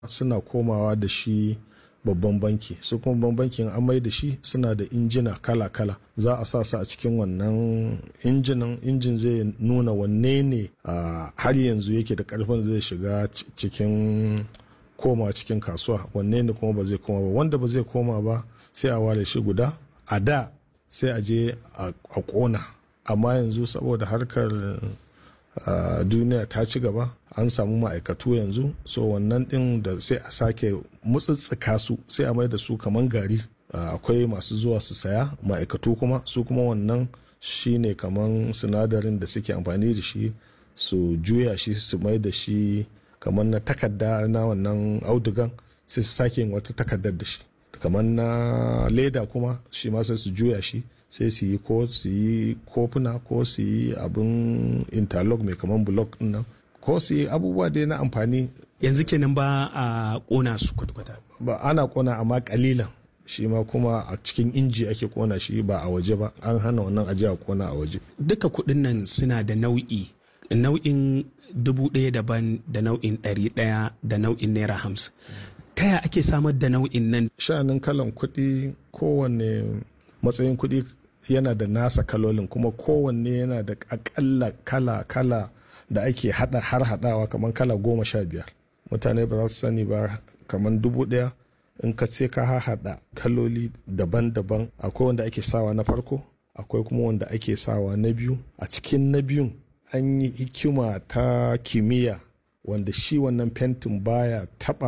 suna komawa da shi babban banki su kuma babban bankin an mai da shi suna da injina kala-kala za a sa su a cikin wannan injinan injin zai nuna wanne ne har yanzu yake da karfin zai shiga cikin koma cikin kasuwa wanne ne kuma ba zai koma ba wanda ba zai koma ba sai a ware shi guda a da sai a je a kona amma yanzu saboda harkar duniya ta ci gaba an samu ma'aikatu yanzu so wannan din da sai a sake mutsitsika su sai a mai da su kaman gari akwai masu zuwa su saya ma'aikatu kuma su kuma wannan shine kaman sinadarin da suke amfani da shi su juya shi su mai da shi kamar na takarda na wannan audugan sai su sake yin wata takardar da shi kamar na leda kuma shi ma sai su juya shi sai su yi ko su yi kofuna ko su yi abin interlock mai kamar block din nan ko su yi abubuwa dai na amfani yanzu kenan ba a kona su kwata-kwata ba ana kona amma kalilan shi ma kuma a cikin inji ake kona shi ba a waje ba an hana wannan aje a kona a waje duka kuɗin nan suna da nau'i nau'in dubu ɗaya daban da nau'in ɗari ɗaya da nau'in naira hamsin ta ya ake samar da nau'in nan sha'anin kalan kuɗi kowanne matsayin kuɗi yana da nasa kalolin kuma kowanne yana da akalla kala kala da ake hada har hadawa kamar kala goma sha biyar mutane ba za su sani ba kamar dubu ɗaya in ka ce ka haɗa kaloli daban-daban akwai wanda ake sawa na farko akwai kuma wanda ake sawa na biyu a cikin na biyun an yi hikima ta kimiyya wanda shi wannan fentin baya taba